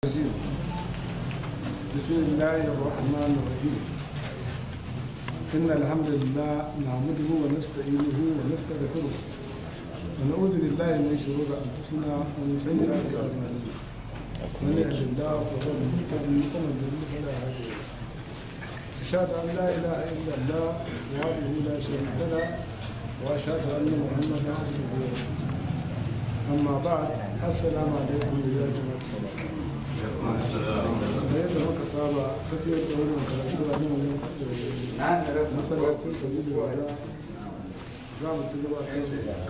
الرجيم بسم الله الرحمن الرحيم إن الحمد لله نعمده ونستعينه ونستغفره ونعوذ بالله من شرور أنفسنا ومن سيئات أعمالنا من يهد الله فهو المهتدي ومن يضلل فلا هادي له أشهد أن لا إله إلا الله وحده لا شريك له وأشهد أن محمدا عبده ورسوله أما بعد السلام عليكم يا جماعة المسلمين da yadda muka saba tafiyar da wani karatu da nan masallacin sabi da waya za mu ci gaba kan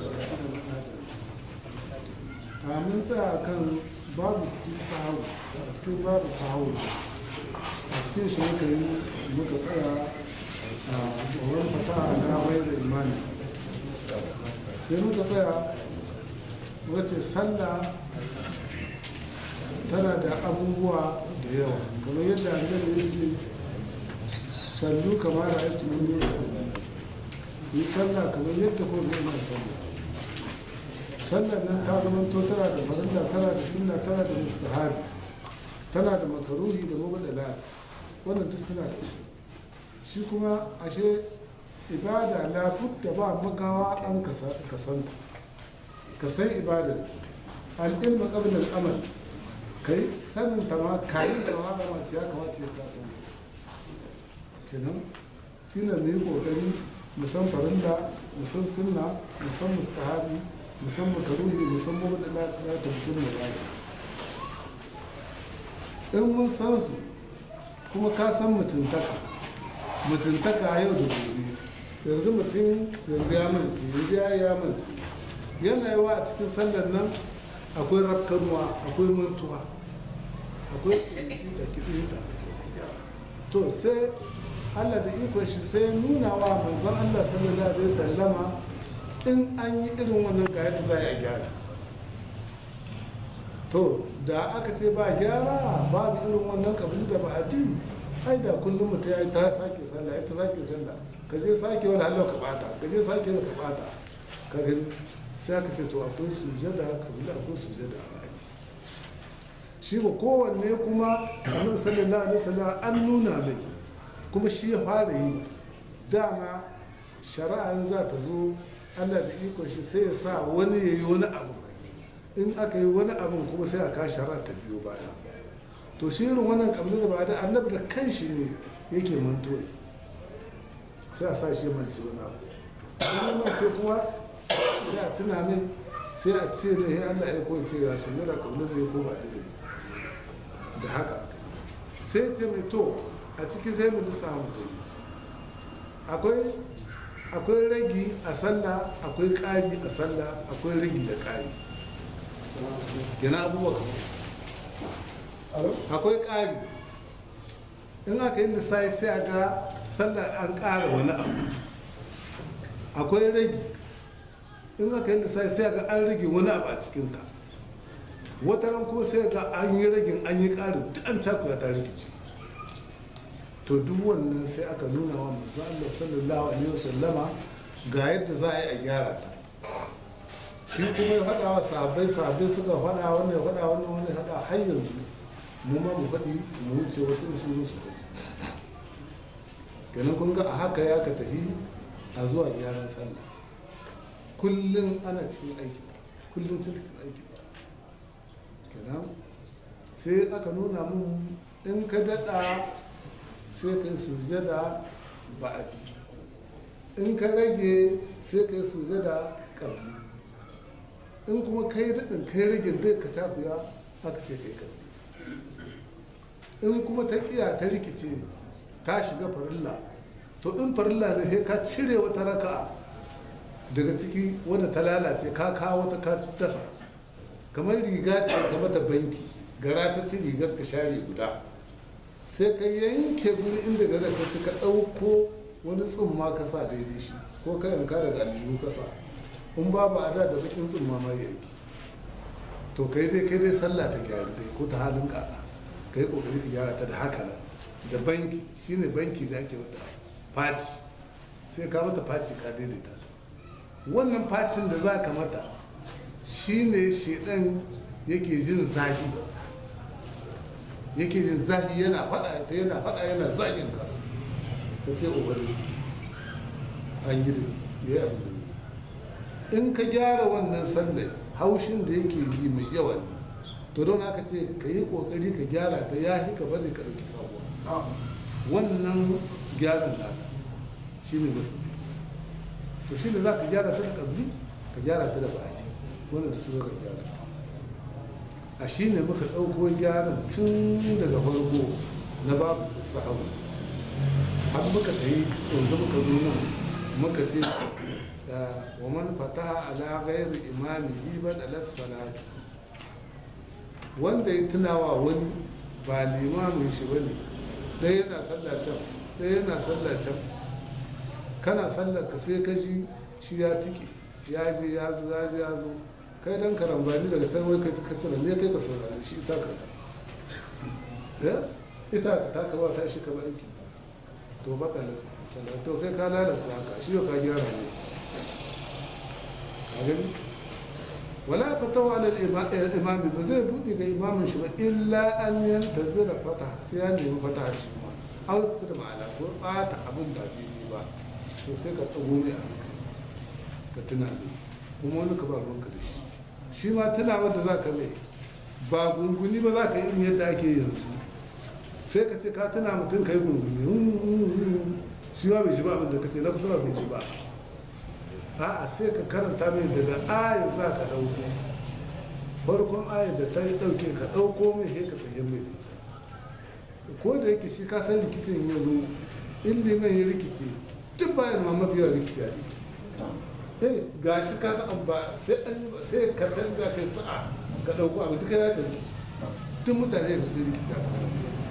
a mun tsaya kan babu sahu a cikin babu sahu a cikin shi muka yi muka tsaya a tsoron fata na wayar da imani sai muka tsaya wace sallah tana da abubuwa da yawa kamar yadda annabi ya ce sallu kamar da aiki mun yi sallu yi sallah kamar yadda ko ga ina sallah sallar nan ta zama to tana da farilla tana da sunna tana da mustahabi tana da makaruhi da mubadala wannan duk suna da shi kuma ashe ibada la da ba magawa an kasanta ka san ibadar al-ilmu qabla al-amal kai sanin ta ma kayan da ma ba ya kamata ya ta san kenan tina ne kokari mu san farilla mu san sunna mu san mustahabi mu san makaruhi mu san mabda la la ta sunna ba in mun san su kuma ka san mutuntaka mutuntaka yau da gobe yanzu mutum yanzu ya mance yanzu ya ya mance yana yawa a cikin sallar nan akwai rafkanuwa akwai mantuwa akwai da kiɗinta to sai allah da ikon shi sai nuna wa manzon allah sallallahu alaihi sallama in an yi irin wannan ga yadda za a gyara to da aka ce ba gyara babu irin wannan kabili da ba'adi ai da kullum mutum ya yi ta sake sallah ya ta sake sallah ka je sake wani halau ka bata ka je sake wani ka bata ka gani sai aka ce to akwai sujada kabila akwai sujada a aji shi ba kowanne kuma annabi sallallahu alaihi wasallam an nuna mai kuma shi ya fara yi dama shari'a za ta zo Allah da iko shi sai ya sa wani ya yi wani abu in aka yi wani abu kuma sai a ka shari'a ta biyo baya to shi irin wannan kabila da ba da annabi da kanshi ne yake mantoyi sai a sa shi ya manci wani abu wannan kuma sai a tuna mai sai a ce da ya Allah ya koyi ce ya su jira kabila zai ko ba da zai da haka aka sai ce mai to a ciki sai mu lissa mu akwai akwai ragi a sallah akwai ƙari a sallah akwai ragi da ƙari gina abubuwa kamar akwai ƙari in aka yi lissafi sai a ga sallah an ƙara wani abu akwai ragi in aka yi lissafi sai a ga an rage wani abu a cikinta wata ran kuma sai ga an yi ragin an yi ƙarin duk an cakuya ta rikici to duk wannan sai aka nuna wa manzo Allah sallallahu alaihi wasallama ga yadda za a yi a gyara ta shi kuma ya faɗa wa sahabbai sahabbai suka faɗa wannan ya faɗa wannan wani ya faɗa har yanzu mu ma mu faɗi mu wuce wasu su su faɗi kenan kun ga a haka ya ka tafi a zuwa gyaran sallah kullum ana cikin aiki kullum cikin aiki kenan sai aka nuna mun in ka daɗa sai kai sujada ba'adi in ka rage sai kai sujada ƙabli in kuma kai daɗin kai rage dai ka cakuya aka ce kai ƙabli in kuma ta ƙiya ta rikice ta shiga farilla to in farilla ne sai ka cire wata raka'a daga ciki wadda ta lalace ka kawo ta ka dasa kamar riga ce ka mata banki gara ta ci rigar ka share guda sai ka yanke guri inda gara ta ci ka ɗauko wani tsumma ka sa daidai shi ko ka yanka daga aljihu ka sa in babu a da da bakin tsumma ma ya yanki to kai dai kai dai sallah ta gyara dai ko ta halin kaka kai kokari ka gyara ta da haka nan da banki shine banki da ake wata faci sai ka mata faci ka daidaita wannan facin da za ka mata shine shedan yake jin zafi yake jin zahi yana faɗa ta yana faɗa yana zagin ka ka ce ubari an yi da ya yi abin da yi in ka gyara wannan sanda haushin da yake ji mai yawa ne to don haka ce ka yi kokari ka gyara ta ya ka bari ka ɗauki sabuwa wannan gyaran naka shi ne mafi to shi ne za ka gyara ta da ƙabli ka gyara ta da ba'adi wanda da su ka gyara a shi ne muka ɗauko gyaran tun daga farko na babu sahabu har muka tayi yanzu muka zo nan muka ce wa man fataha ala ghairi imamihi badalat salatu wanda ya tunawa wani ba limamin shi bane ɗaya yana sallah can ɗaya yana sallah can kana sallar ka sai ka ji shi ya tike ya je ya zo ya je ya zo kai dan karambani daga can wai kai ka tuna me kai ka saurare shi ita ka ya ita ta ka ba ta shi ka ba shi to ba ka sallah to kai ka lalata haka shi ka gyara ne ka gani wala fatawa ala imami ba zai buɗe ga imamin shi ba illa an yantazira fata sai ya nemi fata shi ma au da ma'ana ko ɓata abin ba daidai ba to sai ka tsago ne a hankali ka tuna ne kuma wani ka ba ruwanka da shi shi ma tuna wanda za ka mai ba gunguni ba za ka yi yadda ake yanzu sai ka ce ka tuna mutum ka yi gunguni shi ma bai ji ba abin da ka ce na kusa ba bai ji ba a'a sai ka karanta mai daga ayar za ka ɗauko farkon ayar da ta yi ɗauke ka ɗauko mai sai ka tsaye mai ko da yake shi ka san rikicin ya zo in liman ya rikice duk bayan ma mafi yawa rikici a eh ga shi ka san ba sai an yi sai ka canza kai sa'a ka ɗauko abu duka ya ka rikici duk mutane da su rikici a kan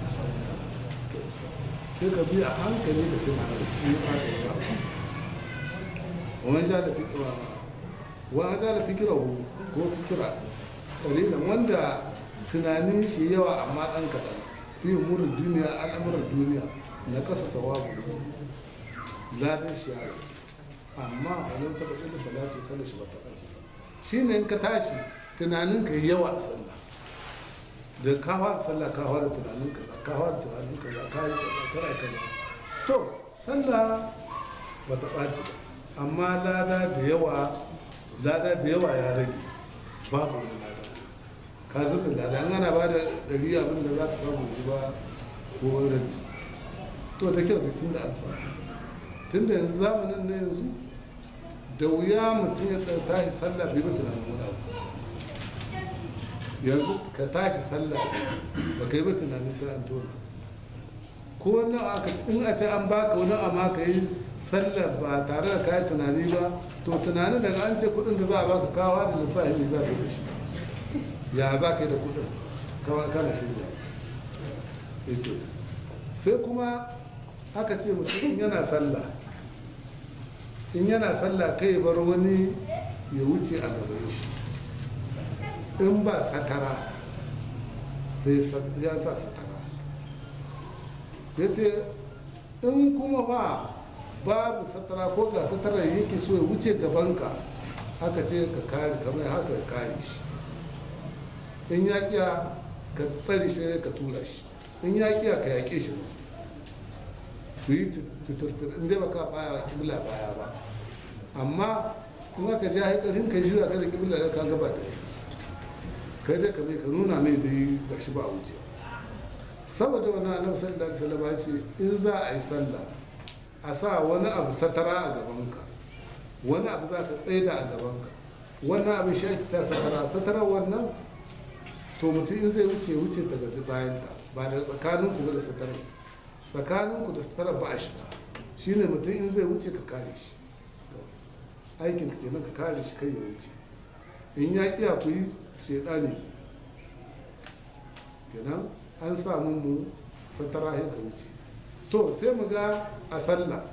sai ka bi a hankali ka sai ma da ومن جعل فكره وجعل فكره ko fikira ƙalilan wanda tunanin shi yawa amma ɗan kaɗan fi umurin duniya al'amuran duniya na ƙasa sawabu ladan shi yaro amma a nan taɓa ɗin salatu sallar shi ba ta ɓace shi ne in ka tashi tunanin ka yawa a sallah da ka fara sallah ka fara tunanin ka ka fara tunanin ka ka yi kaza ka yi kaza to sallah ba ta ɓace ba amma lada da yawa lada da yawa ya rage babu wani lada ka zuba lada an ana ba da ɗari abin da za ka samu da ba ko rabi to da kyau da tun da an samu tun da yanzu zamanin na yanzu da wuya mutum ya tashi sallah bai ba tunanin wani abu yanzu ka tashi sallah ba ka yi ba tunanin sai an tona ko wani in a ce an baka wani amma ka yi sallar ba tare da kayi tunani ba to tunanin daga an ce kudin da za a baka kawa da lissafi mai za ka yi da shi ya za ka yi da kudin kawai kana shirya ya ce sai kuma aka ce mutum yana sallah in yana sallah kai bar wani ya wuce a gaban shi in ba satara sai ya sa satara ya ce in kuma fa babu satara ko ga satara yake so ya wuce gabanka haka ce ka kare kamar haka ka kare shi in ya kiya ka tsare shi ka tura shi in ya kiya ka yaƙe shi ba ku yi tuturtur in dai baka baya kibla baya ba amma in aka ja haikarin ka jira ka da kibla da ka gaba da kai dai ka mai ka nuna mai dai gashi ba a wuce saboda wani annabi sallallahu alaihi wasallam ya ce in za a yi sallah a sa wani abu satara a gabanka wani abu za ka tsaida a gabanka wannan abin shi ake ta satara satara wannan to mutum in zai wuce wuce daga bayanta ba da tsakanin ku da satara tsakanin ku da satara ba a shiga shine mutum in zai wuce ka kare shi aikin ka kenan ka kare shi kai ya wuce in ya kiya ku yi shedani kenan an samu mu satara ya ka wuce to sai mu ga a sallah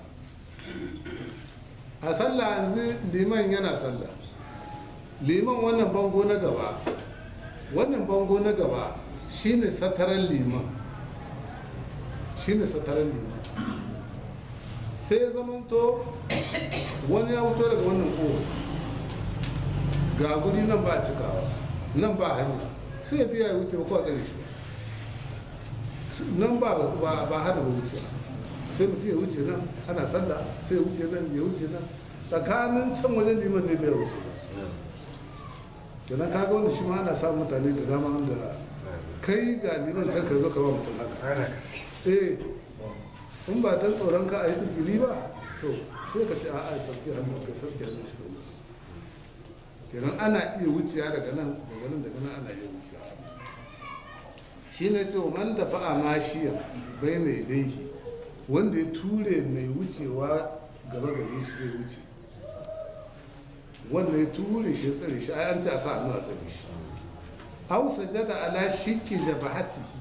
a sallah yanzu liman yana sallah liman wannan bango na gaba wannan bango na gaba shine sataran liman shine sataran liman sai zamanto wani ya fito daga wannan kowa ga guri nan ba cikawa nan ba hanya sai biya ya wuce ba kawai tsare shi nan ba ba ba hana ba wuce sai mutum ya wuce nan ana sallah sai ya wuce nan ya wuce nan tsakanin can wajen liman ne bai wuce ba kenan kaga wanda shi ma ana samun mutane da dama wanda kai ga liman can ka zo ka ba mutum haka eh in ba dan tsoron ka a yi izgiri ba to sai ka ce a a sarki hannu kai sarki hannu shi ka wuce kenan ana iya wuciya daga nan daga nan daga nan ana iya wuciya shi ne ce man da fa'a mashiya bai mai daihi wanda ya ture mai wucewa gaba gare shi zai wuce wanda ya ture shi ya tsare shi ai an ce a sa hannu a tsare shi aw sajada ala shikki jabahatihi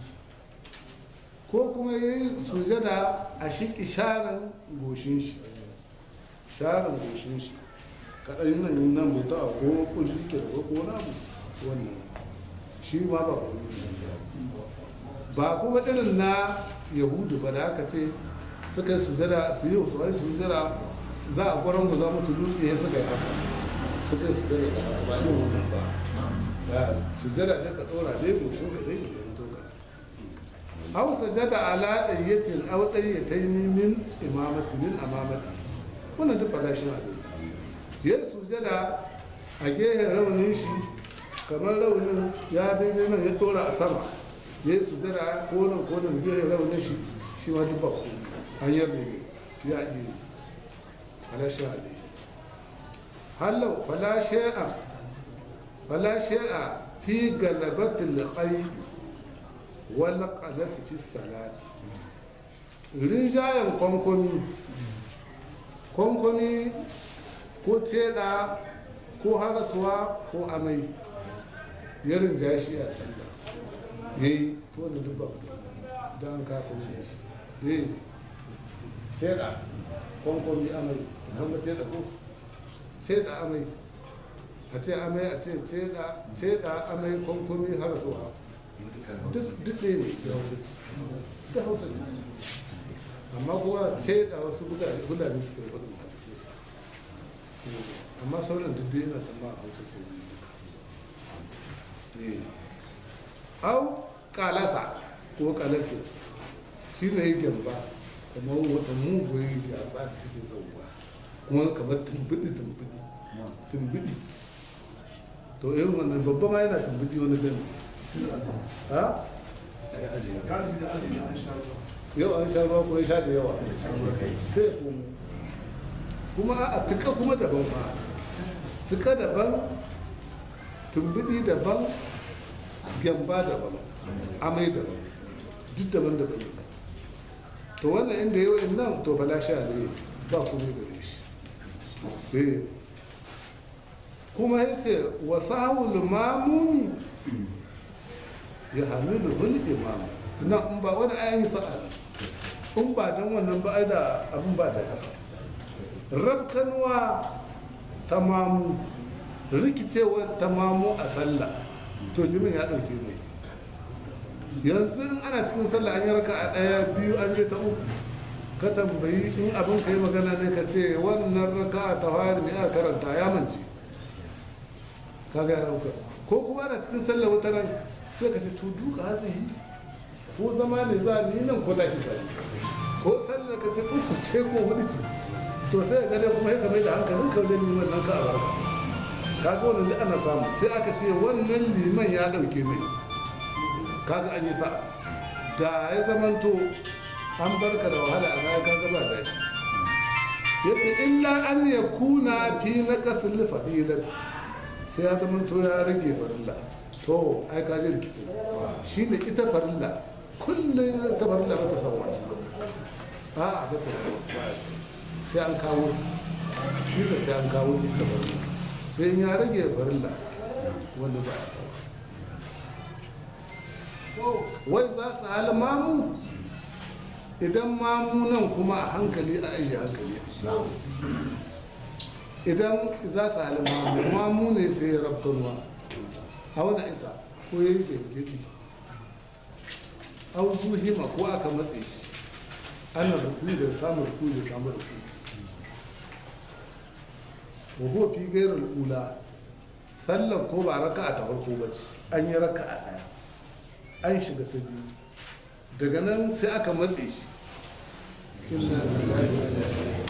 ko kuma ya yi sujada a shikki sharan goshin shi sharan goshin shi kaɗan nan yin nan bai taɓa ko kun shi ke da ko na abu wannan shi ma ba ko ba kuma irin na yahudu ba da aka ce suka yi sujada su yi su yi sujada za a gwaron guza musu dutse ya suka yi haka suka yi sujada da ba yin wannan ba sujada da ka tsora dai goshin ka dai ka zanto ka aw sajada ala dayyatin aw dayyatayn min imamati min amamati wannan duk farashin a dai ya sujada a gehen raunin shi kamar raunin ya daidai nan ya tsora a sama ya yi sujada ko nan ko nan gehen raunin shi shi ma duk ba ku an yarda ne shi ya iya yi farashin a dai hallau fala shay'a فلا شيء في غلبة القيد ولا قلس في الصلاة rinjayen kwankwami kwankwami ko teda ko harasuwa ko amai ya rinja shi a sanda ya yi to wanda duk babu don an kasa shi shi ya yi teda kwankwami amai kan ba teda ko teda amai a ce amai a ce ceda amai kwankwami har zuwa duk ɗaya ne da hausa ce da hausa ce amma kuma ceda wasu gudane suka yi faɗin ce amma sauran duk ɗaya na tamma hausa ce au kalasa ko kalasa shi ne yi gyamba kamar wata mugun yatsa da take zauwa kuma kamar tumbidi tumbidi tumbidi to irin wannan babba ma yana tumbudi wani gani ha yau an sha ruwa ko ya sha da yawa sai ya komo kuma a tuka kuma daban fa tuka daban tumbudi daban gyamba daban amai daban duk daban daban to wannan inda yau in nan to fala sha ne ba kuma gare shi kuma ya ce wasu hawul mamuni ya hamilu hul imam na in ba wani ayan sa'a in ba don wannan ba da abin ba da haka rabkanwa ta mamu rikicewar ta mamu a sallah to limin ya ɗauke mai yanzu in ana cikin sallah an yi raka a ɗaya biyu an je ta uku ka tambayi in abin ka yi magana ne ka ce wannan raka ta fari mai aka karanta ya mance kaga ya rauka ko kuma ana cikin sallah wata ran sai ka ce to duka hatsihi ko zama ne za ni nan ko tashi kai ko sallah ka ce uku ce ko hudu ce to sai ga dai kuma ya mai da hankalin ka wajen liman nan ka a barka kaga wannan duk ana samu sai aka ce wannan liman ya dauke mai kaga an yi sa'a da ya zamanto an barka da wahala a baya kaga ba daɗi yace illa an yakuna fi naqasil fadilati sai ya zama to ya rage farilla to ai ka ji rikicin shi ne ita farilla kullum ta farilla ba ta san wasu a a ba ta sai an kawo shi da sai an kawo ta ita farilla sai in ya rage farilla wanda ba wai za su hali mamu idan mamu nan kuma a hankali a ajiye hankali idan za su hali mamu mamu ne sai ya rabkanwa a wani isa ko ya yi gengedi an su hima ko aka matse shi ana rukuni da samun rukuni da samun rukuni wago fi gairar ula sallan ko ba raka a ta farko ba ce an yi raka a ɗaya an shiga ta biyu daga nan sai aka matse shi Inna lillahi wa inna ilaihi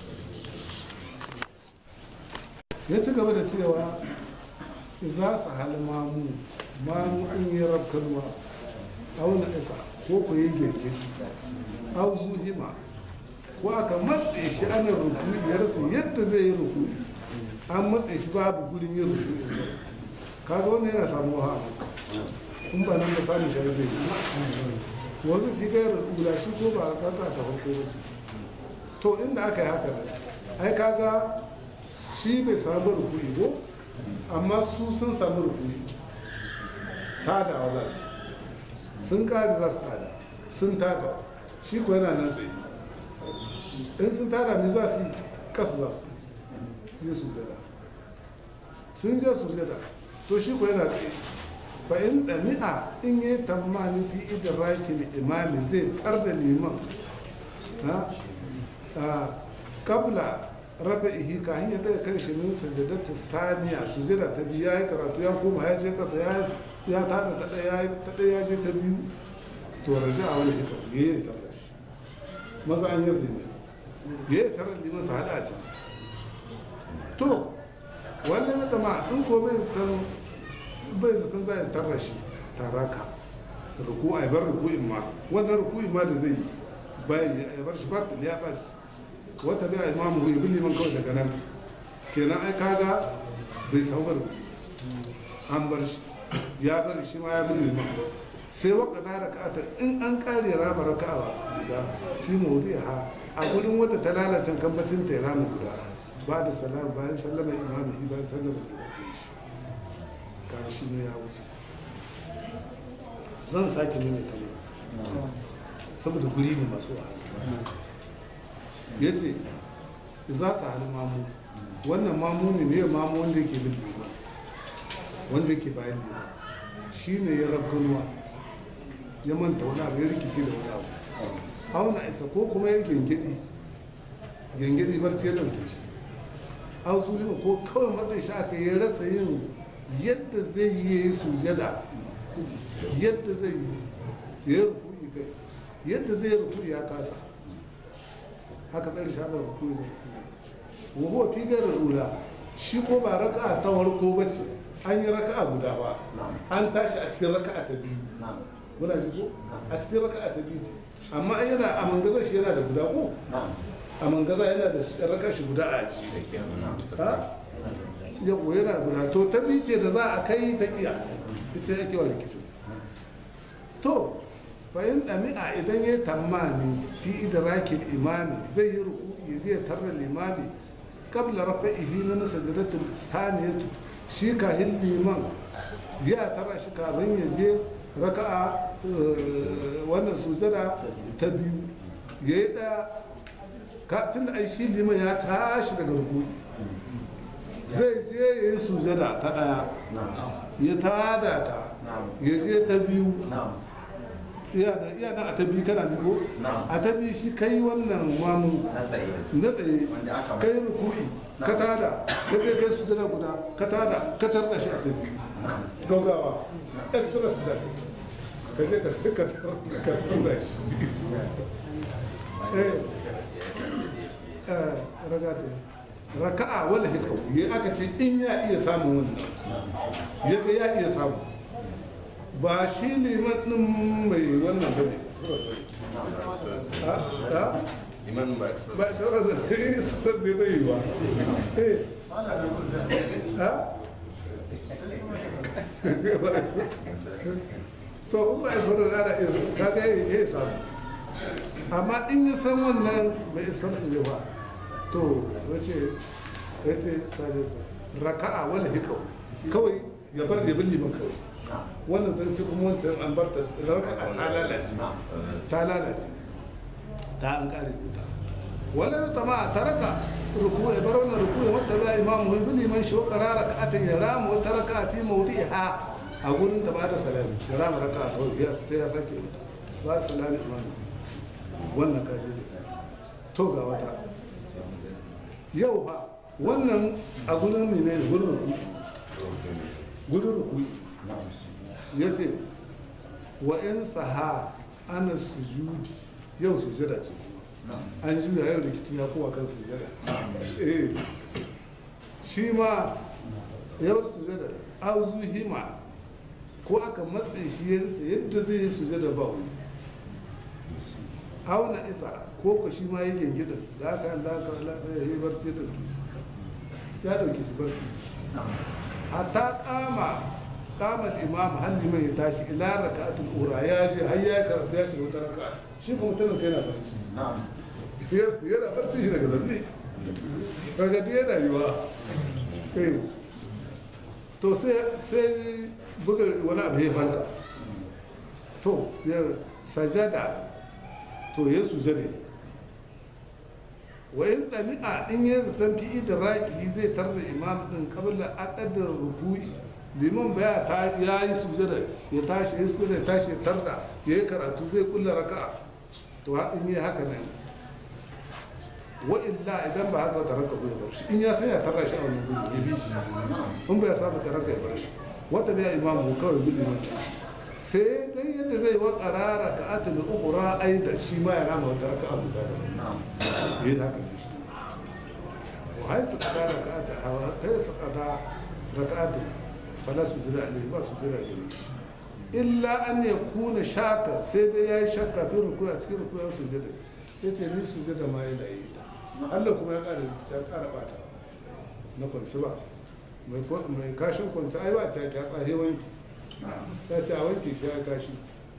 ya ci gaba da cewa za su hali mamu mamu in yi rabkanwa auna isa ko ku yi gege au zuhima ko aka matse shi ana rukuni ya rasa yadda zai yi rukuni an matse shi babu gurin yin rukuni kaga wannan yana samuwa a in ba nan da samun shi zai yi wani fi gayar ula shi ko ba kaka ta farko ba ce to inda aka yi haka da ai kaga shi bai samu rukuni ko amma su sun samu rukuni tadawa za su sun kare za su tada sun tada shi ko yana nan tsaye in sun tada me za su yi kasa za su yi su je su zada sun je su zada to shi ko yana tsaye fa in ɗami'a in yi tamani fi idrakin imami zai tar da liman ha a kabla rafa ihi ka hanyar daga kan shi min sajadata saniya sujada ta biyu ya yi karatu ya koma ya ce kasa ya tada ta ɗaya ta ɗaya ya je ta biyu to raja a wani hikam ya yi tarar shi maza an yarda ne ya yi tarar liman su haɗa a can to wannan na tama in ko bai zaton bai zaton za a tarra shi tara ka ruku a bar ruku'in ma wannan ruku'in ma da zai yi bayan ya bar shi ba ya ɓaci wata bai imamu ya bi liman kawai daga nan kenan ai kaga bai samu bar an bar shi ya bari shi ma ya bi liman sai waka na raka'ata in an kare rama raka'a guda fi mawudi ha a gudun wata ta lalace kambacin ta ya rama guda ba da salam bayan sallama imami bayan sallama imami shi kaga shi ne ya wuce zan sake maimaita mai saboda guri ne masu wahala ya ce za su hali mamu wannan mamu ne ne mamu wanda yake bin liman wanda yake bayan liman shi ne ya rabganuwa ya manta wani abu ya rikice da wani abu auna isa ko kuma ya gengedi gengedi barci ya dauke shi an su yi ko kawai matsayi shi aka yi rasa yin yadda zai yi ya yi sujada yadda zai yi ya rukuni kai yadda zai rukuni ya kasa haka tsari shi haka rukuni ne wahuwa fi garin ula shi ko ba raka'a ta farko ba ce an yi raka'a guda ba an tashi a cikin raka'a ta biyu muna ji ko a cikin raka'a ta biyu ce amma an yana a mangazar shi yana da guda ko a mangaza yana da raka'a shi guda a ji yau yana guda to ta biyu ce da za a kai ta iya ita yake wa rikicin to bayan ɗami'a idan ya tammani fi idrakin imami zai yi ruku ya je tarra limami kabla rafa ihi na sajadatul saniyatu shi kahin liman ya tara shi kafin ya je raka'a wannan sujada ta biyu ya yi ɗaya tun da shi liman ya tashi daga ruku zai je ya yi sujada ta ɗaya ya tada ta ya je ta biyu iya na a ta biyu kana jigo a ta biyu shi kai wannan mamu na tsaye kai ruku'i ka tada ka je kai sujada guda ka tada ka tarda shi a ta biyu gaugawa express da ka je ka ka ka tarda shi eh ragata raka'a wala hikau ya aka ce in ya iya samun wannan ya ga ya iya samu ba shi ne matsin mai wannan bane Iman ba ba sauran da sai sauran da bai yi ba eh ha to in ba sauran ana iya kaga ya samu amma in ya san wannan bai iskar su ne ba to wace ya ce raka'a wala hikau kawai ya bar ya bin liman kawai wannan zance kuma wancan an bar ta raka'a ta lalace ta lalace ta an kare da ita wala ya tama taraka ruku ya bar wannan ruku ya wata ba imamu ibn liman shi wa qarara raka'atan ya rama wata raka'a fi mawdi'iha a gurin ta bada salami ya rama raka'a to ya sai ya sake mata ba salami imamu wannan kaje da kaje to ga wata yau fa wannan a gurin ne ne gurin ruku gurin ruku ya ce wa in saha ana sujudi yau sujada ce kuma an juya yau rikicin ya kowa kan sujada eh shi ma yau sujada auzu hima ko aka matse shi ya risa yadda zai yi sujada ba wani auna isa ko ko shi ma ya gengida da aka da aka lafiya ya yi barci ya dauke shi ya dauke shi barci hatta kama kama imam har liman ya tashi ila raka'atul ura ya je har ya karanta ya shiga wata raka'a shi kuma mutumin kai na barci yana barci shi daga zanne daga dai yana yiwa eh to sai sai buga wani abu ya farka to ya sajada to ya sujade wa in ɗami'a in ya zaton fi'i da raki zai tarda imam ɗin kabila aƙadar ruku'i liman baya ta ya yi sujada ya tashi ya sujada ya tashi ya tarda ya yi karatu zai kulla raka'a to in yi haka nan wa illa idan ba haka ta ranka ya bar shi in ya san ya tarra shi a wani gudu ya bi shi in ba ya saba ta ranka ya bar shi wata biya imamu kawai bi liman shi sai dai yadda zai wa tsarara ka ata da ukura aida shi ma ya rama wata raka abu da ya yi haka ne shi wa hai su kada raka ata hawa ta yi su kada raka ata fala su jira ne ba su jira gare shi illa an ya kuna shaka sai dai ya yi shakka fi rukuya cikin rukuya su jira ya ce ni su jira ma yana yi Allah kuma ya ƙara ya ƙara bata na kwanci ba mai kashin kwanci ai ba ta ta tsahe wanki ya ce a wanke shi ya kashi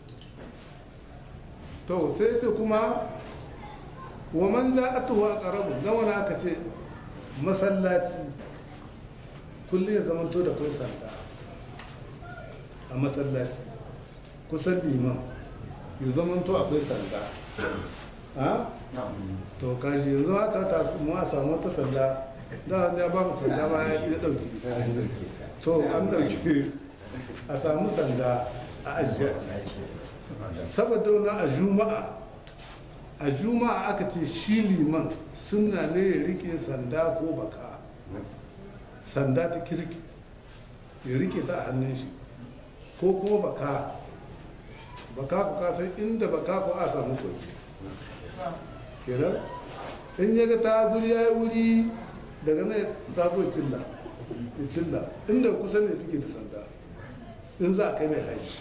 to sai ce kuma wa man ja atuhu a ƙarabu na wani aka ce masallaci kullum ya zamanto da kai sanda a masallaci kusan liman ya zamanto akwai sanda ha? to kashi yanzu haka ta mu a samu wata sanda da ya ba mu sanda ma ya ɗauki to an ɗauki a samu sanda a ajiye a ciki saboda wani a juma'a a juma'a aka ce shi liman suna ne ya rike sanda ko baka sanda ta kirki ya rike ta a hannun shi ko kuma baka baka ku kasan inda baka ku a samu kwanci kenan in ya ga ta guri ya yi wuri daga nan zaɓo cilla ya cilla inda kusa ne duke da sanda in za a kai mai hari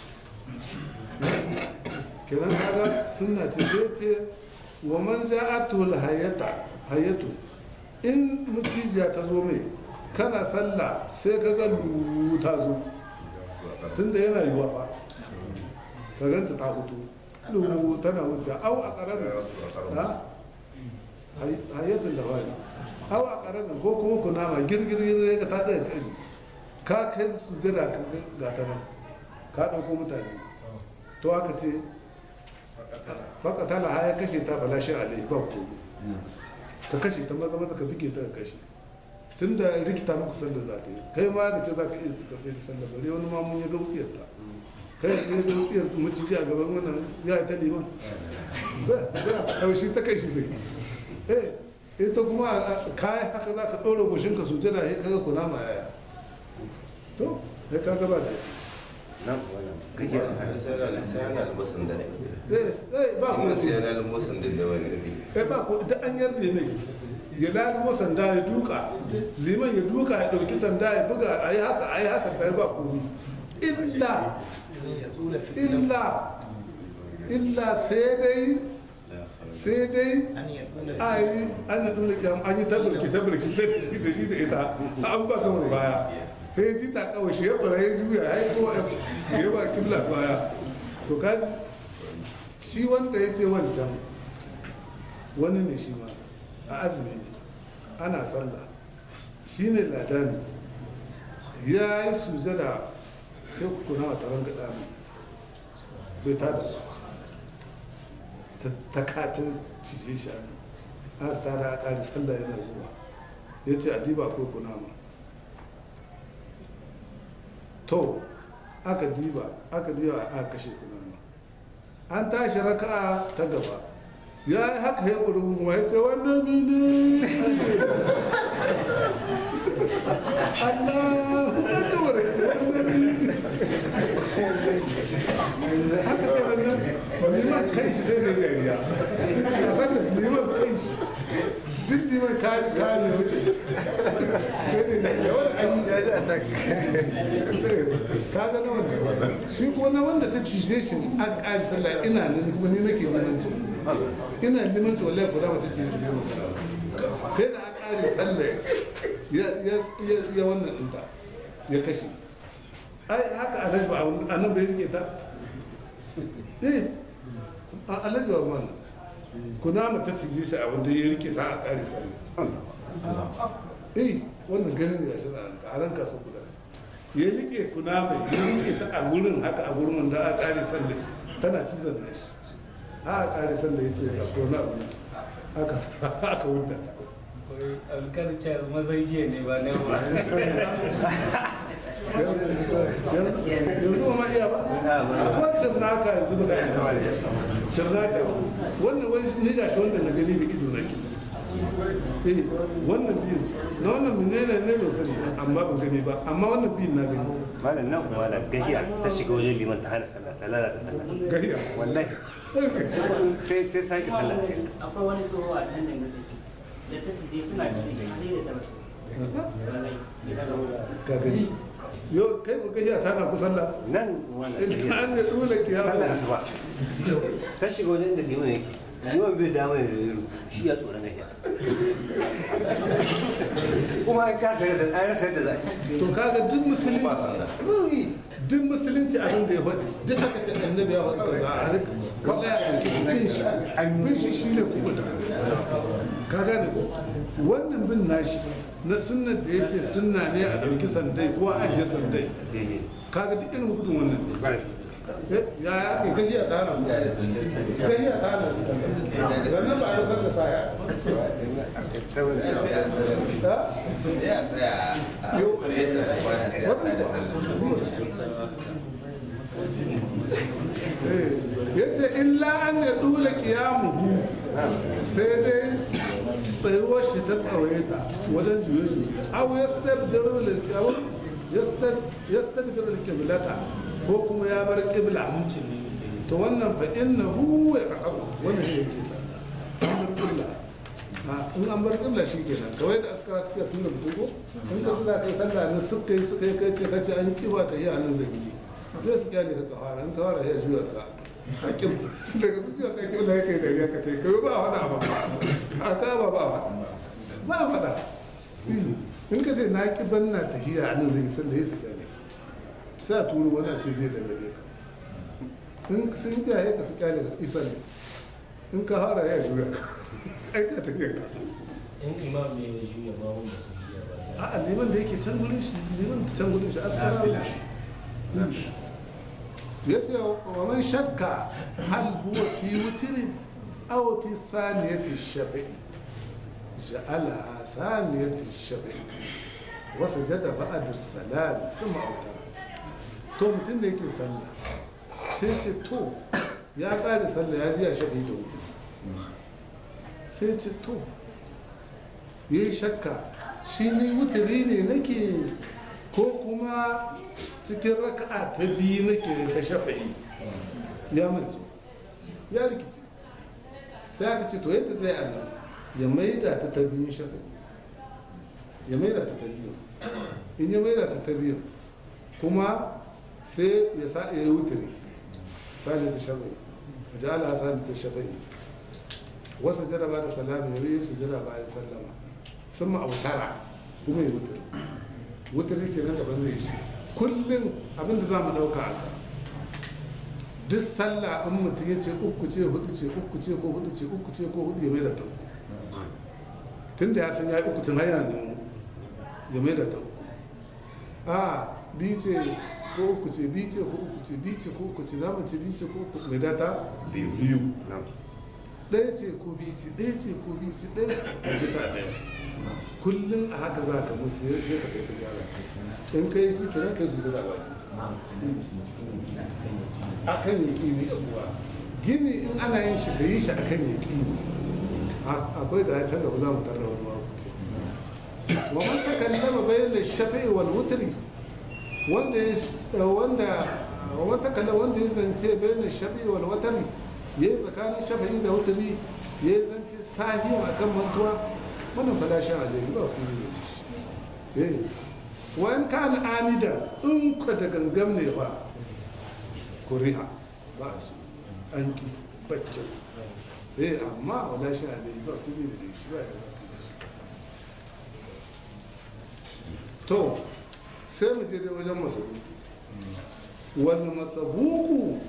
kenan kaga suna ce sai ce wa man ja'atu hayata hayatu in mucijiya ta zo mai kana sallah sai ka ga lu ta zo tunda yana yiwa ba ka ganta ta fito lu tana wuce au a karamin ha hayatun da wani au a karamin ko kuma kunama girgirgir ka ta ɗaya ƙarfi ka kai sujada ga ta nan ka ɗauko mutane to aka ce faka tana haya kashe ta bala shi alai ba ko ka kashe ta maza maza ka bige ta ka kashe tun da rikita muku sallar za ta yi kai ma da ke za ka iya suka sai ta sallar bare wani ma mun ya ga wutsiyar ta kai ya ga wutsiyar maciji a gaban wannan ya yi ta liman ba haushi ta kai shi zai eh ita kuma kayan haka za ka ɗora goshinka sujada ya kaga kunama yaya to sai ka gaba da nan kake sai yana da musun da ne eh eh ba kuma ku sai yana da musun da wani da eh ba ku da an yarda ne ya lalimo sanda ya duka liman ya duka ya dauki sanda ya buga a yi haka a yi haka kai ba ku illa illa illa sai dai sai dai a yi an yi dole kyam an yi tabirki tabirki ta da shi da ita an ba kamar baya sai ji ta kawai shi ya fara ya juya ya yi kowa ya ba kibla baya to kaji shi wanda ya ce wancan wani ne shi ma a azumi ne ana sallah shi ne ladani ya yi sujada sai ku kuna wa taron gaɗa mai bai ta da su ta kata cije shi a nan aka tada a ƙari sallah yana zuwa ya ce a diba ko kunama to aka diba aka diba aka kashe kunama an tashi raka'a ta gaba ya yi haka ya ƙurubu ma ya ce wannan mini Allah ya gaba da ce wannan mini haka ke nan liman kai shi sai da gariya a sanin liman kai shi duk liman kari kari wuce sai da gariya wani an yi ka ga na wanda shi kuma na wanda ta cije shi an ƙari sallah ina nan kuma ni nake limanci ina limanci wallahi ko da ta cije shi ne sai da an ƙari sallah ya wannan ɗinta ya kashe ai haka alhaji ba a nan bai rike ta eh alhaji ba mana kuna mata cije shi a wanda ya rike ta a ƙari sallah eh wannan ganin ya shi a ran kasu guda ya rike kuna mai ya rike ta a wurin haka a wurin wanda a ƙari sallah tana cizon nashi a ƙari sallah ya ce ga kona abu aka aka wuta ta alkarcar mazan jiya ne ba na ba yanzu ba ma iya ba akwai cirnaka yanzu ba ga cirnaka wannan wani shi ga shi wanda na gani da ido na ke eh wannan biyu na wannan menene ne mai sani amma ban gani ba amma wannan biyu na gani malam nan kuma da gahiya ta shiga wajen liman ta hana sallah ta lalata sallah gahiya wallahi sai sai sake sallah akwai wani tsoho a can da gasa da ta tije tana cikin hali da ta rasu wallahi ita ga ka gani yo kai ko gahiya ta na kusan la nan malam idan an gahiya ne dole sallah kiyama asuba ta shiga wajen da liman yake liman bai dama ya rero shi ya tsoron gahiya kuma an kasa da an rasa yadda za a yi to kaga duk musulunci duk musulunci abin da ya faɗi duk haka ce annabi ya faɗi kaza a rika wallahi a ɗauki bin shi bin shi shine kubuta ka gane ko wannan bin nashi na sunnar da ya ce sunna ne a ɗauki sandai ko a ajiye sandai daidai kaga duk irin gudun wannan ne Kwarai. Eh, ya ya ake gajiya ta hana gajiya ta hana su sannan ba a rasar da saya Saboda- ha? ya tsaya a yadda kwana sai a tada sallah ya ce illa an ya dula kiyamuhu sai dai tsayuwar shi ta tsawaita wajen juye-juye abu ya stabdiru lilkiyawun ya stabdiru lilkiblata ko kuma ya bar kibla to wannan fa inna hu ya kakau wannan shi yake sallah an bar kibla a in an bar kibla shi kenan kawai da askara suke tuna mutum ko in ka suna kai sallah ne suka yi suka yi kai ce kace an kiba ta yi a nan zai yi sai su kyale ka kawara in kawara ya juya ka a kim daga su juya ka kibla ya kai dariya ka tai kai ba a wada ba a ka ba ba a wada ba a wada in ka ce na kiban na tahiya a nan zai yi sallah ya su kyale sai a turo wani a ce zai lallabe ka in sun kiyaye ka su kyale ka isa ne in ka fara ya juya ka ai ka tafiya ka in imam ne ya juya ma wanda su biya ba a'a neman da yake can gurin shi neman da can gurin shi askara Nafila. ya ce wa man shakka hal huwa fi wutirin aw fi saniyati shafi'i ja'ala saniyati shafi'i wa sajada ba'da salami thumma awtara to mutum da yake sallah sai ce to ya ƙare sallah ya ji ya shafi'i da wutir sai ce to ya yi shakka shi ni wutiri ne nake ko kuma cikin raka'a ta biyu nake ta shafa'i ya mace ya rikici sai aka ce to yadda zai annan ya maida ta ta biyun shafa'i ya maida ta ta biyu in ya maida ta ta biyu kuma sai ya sa ya yi wutiri sashi ta shafa'i a ji ala sani ta shafa'i wasu jaraba da salama ya yi su jira bayan sallama sun ma'autara kuma ya wutar wutar yake nan daban zai shi kullum abinda za mu ɗauka a ka duk sallah in mutum ya ce uku ce hudu ce uku ce ko hudu ce uku ce ko hudu ya mai da ta uku tun da ya san ya yi uku tun har yana nan ya mai da ta uku a biyu ce ko uku ce biyu ce ko uku ce biyu ce ko uku ce na mace biyu ce ko uku mai data Biyu. biyu Na'am. ɗaya ce ko biyu ce ɗaya ce ko biyu ce ɗaya a ce ta ɗaya kullum a haka za ka musu ya sai ka kai ta gyara in ka yi shi kenan kai su da baki akan ya ƙini abuwa gini in ana yin shi ka yi shi akan ya ƙini akwai da can gaba za mu tarra wani mako wa man takallama bayan da shafi'i wal wutri wanda ya wanda wata kala wanda ya zance bayan shafi wal watan ya yi tsakanin shafa'i da wutari ya yi zance sahiya a kan mantuwa wannan falashin alayhi ba ku yi da shi eh wani kan amida in ka da gangam ne ba kuriha ba su an ki bacci eh amma falashin alayhi ba ku yi da shi ba da ba ku yi da shi to sai mu je dai wajen masabuki wani masabuku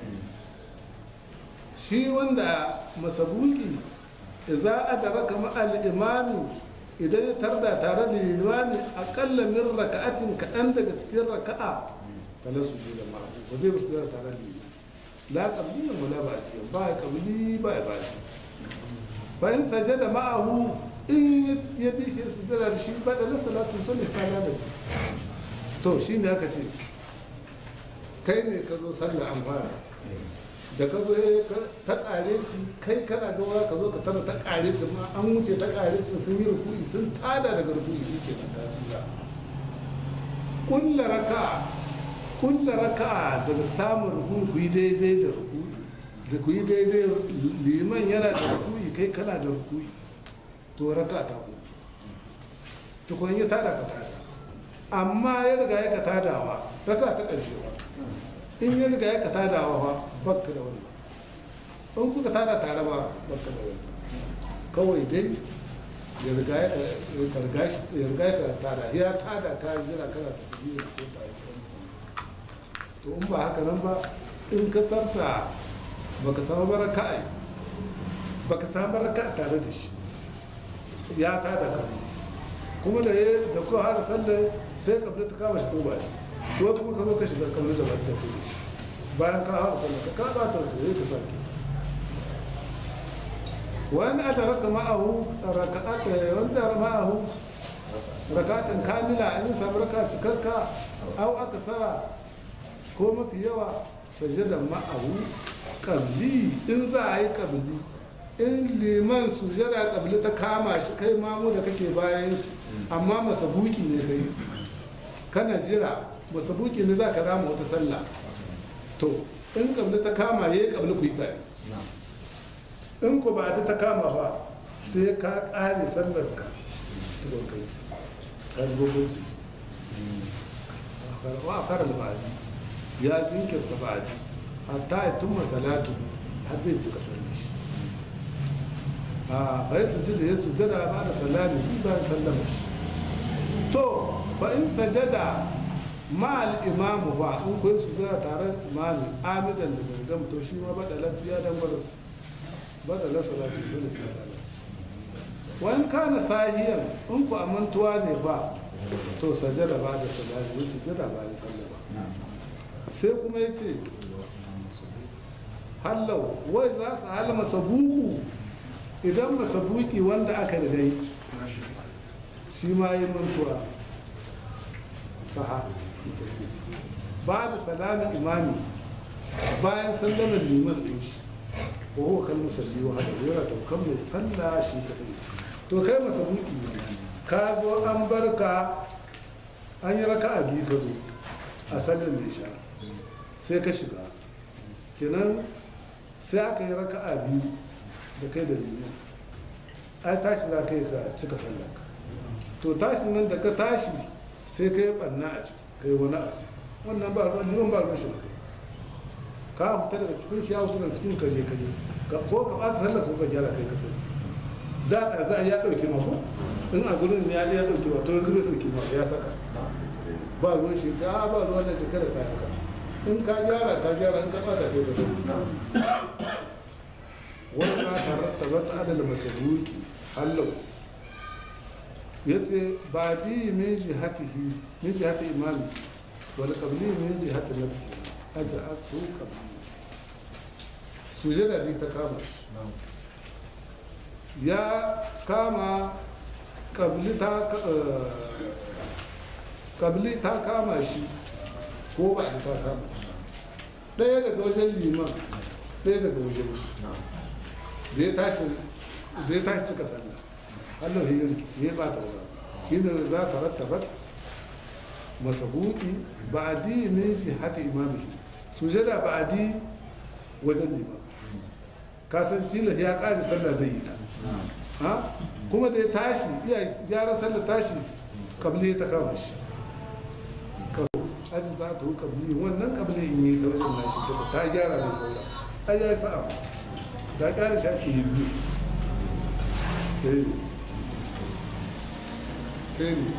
shi wanda masabuki za a da raka ma'al imami idan ya tarda tare da imami akalla min raka'atin kaɗan daga cikin raka'a fala su je da ma'abu ba zai musu tare da imami la qabliyan wala ba'diyan ba qabli ba ba'di bayan sajada ma'ahu in ya bi shi su da shi ba da salatu sun ta lalace to shi ne aka ce kai ne ka zo sallah an fara da ka zo ta ƙare ci kai kana da wura ka zo ka tara ta ƙare ci ma an wuce ta ƙare ci sun yi rukuni sun tada daga rukuni shi ke nan tasira kulla raka kulla raka daga samun rukuni ku yi daidai da rukuni da ku yi daidai liman yana da rukuni kai kana da rukuni to raka ta ku tukun yi tada ka tada amma ya riga ya ka tadawa raka ta ƙarshe ba in ya riga ya ka tadawa ba bakka da wani in kuka tada tare ba bakka da wani kawai dai ya riga ya ka tada ya tada ka jira kana ta tafi da ko ta to in ba haka nan ba in ka tarta baka samu baraka ai baka samu baraka tare da shi ya tada ka kuma da ya da kuka hada sallar sai kabla ta kama shi ko ba ko kuma ka zo ka shiga kabla da ba ta kuma shi bayan ka hada sallar ka kaba ta wata zai ka sake wani a raka ma'ahu raka'ata wanda ma'ahu raka'atan kamila in samu raka cikakka au aka sa ko mafi yawa sajada ma'ahu kabli in za a yi kabli in liman sujada kabli ta kama shi kai mamu da kake bayan shi amma masabuki ne kai kana jira masabuki ne za ka rama wata sallah to in kabli ta kama ya yi kabli ku yi tare in ku ba ta kama ba sai ka ƙare sallar ka tukun kai ka ji gogonci wa a fara ba'adi ya jinkirta ba'adi hatta ya tumma salatu har zai cika sallar shi a bai sujada ya sujada ba da salami shi bayan sallama shi to ba in sajada ma'al imamu ba in kuwa sujada tare da imami amidan da gangam to shi ma bada lafiya dan baras bada lafiya salatu dole sai da wani kana sahiyan in ku amantuwa ne ba to sajada ba da salami ya sujada ba da sallama sai kuma ya ce hallau wai za su halma sabuku idan masabuki wanda aka rigai shi ma yi mantuwa saha masabuki ba da salami imami bayan sallamar liman ɗin shi ko huwa kan musalli wa hada yana taukan mai salla shi kadai to kai masabuki ka zo an barka an yi raka a biyu ka zo a sallar mai sha sai ka shiga kenan sai aka yi raka a biyu da kai da liman ai tashi za ka yi ka cika sallar ka to tashi nan da ka tashi sai ka yi ɓanna a ciki ka yi wani abu wannan ba ruwan liman ba ruwan shi kai ka fita daga cikin shi ya fita daga cikin kaje kaje ko ka ɓata sallar ko ka gyara kai ka sani da da za a ya ɗauke ma ko in a gurin ya ya ɗauke ma to yanzu bai ɗauke ma ya saka ba ruwan shi ta a ba ruwan da shekara ka haka in ka gyara ka gyara in ka ɓata kai ka sani wani ma tabbata ta adala masaruki hallau ya ce ba di min jihatihi min jihati imami wal qabli min jihati nafsi aja asu qabli sujada bi ta kama shi ya kama qabli ta qabli ta kama shi ko ba ta kama shi ɗaya daga wajen liman ɗaya daga wajen shi da ya tashi da ya tashi cika sallah Allah ya rikici ya bata wurin shi ne za ta rattaba masabuki ba'adi min jihati imamihi sujada ba'adi wajen liman kasan tilas ya ƙari sallah zai yi ta ha kuma da ya tashi iya gyaran sallah tashi kabli ta kama shi aji za ta kabli wannan kabli in yi ta wajen nashi ta ta gyara mai sallah ai ya yi sa'a ta gyara shi ake yi biyu Eh. sai ne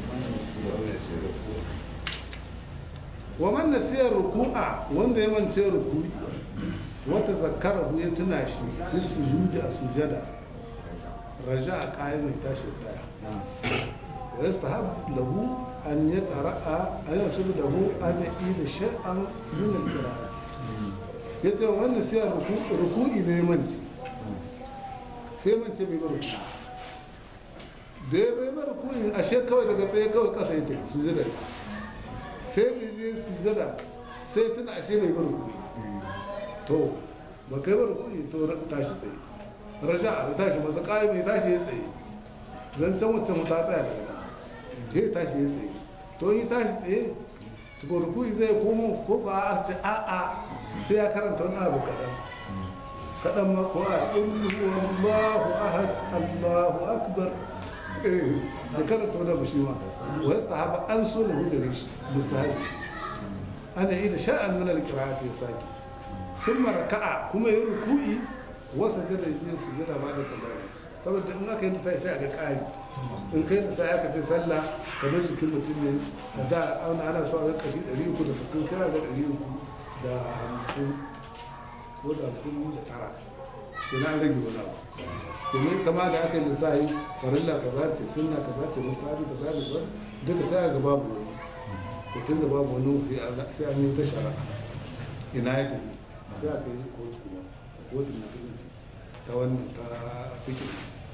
wa man nasiya ruku'a wanda ya mance ruku'i wata zakara ya tuna shi fi sujudi a sujada raja a kayan mai tashi tsaya wa yastahab lahu an ya qara'a an yasubu lahu an ya ila shay'an min al-qira'ati yace wannan sai ruku'i ne manci sai mance bai bar ruku'i da ya bai bar ruku'i ashe kawai daga tsaye kawai kasa ya tafi sujada sai da je sujada sai tuna ashe bai bar ruku'i to ba kai bar ruku'i to tashi tsaye raja a tashi masa kai mai tashi ya tsaye zancen wancan ta tsaya daga nan ta yi tashi ya tsaye to yi tashi tsaye to ruku'i zai komo ko ba a ce a a sai ya karanta wani abu kaɗan kaɗan ma ko a ɗin Allahu ahad Allahu akbar eh da karanta wani abu shi ma wasu ta an so da gudare shi mustahabi ana yi da sha'an mana da kira'ata ya sake sun maraka'a kuma yi ruku'i wasu jira je su jira ba da salari saboda in aka yi da sai sai a ga ƙari in kai da sai aka ce sallah kamar jikin mutum ne a da ana ana so a ga kashi 360 sai a ga 350 ko da 59 yana an rage wani abu domin ita ma da aka yi lissahi farilla kaza ce sunna kaza ce mustahabi kaza ne ba duka sai a ga babu wani to tun da babu wani sai an yi ta shara ina ya tafi sai aka yi kotu kuma kotu na turanci ta wannan ta fikin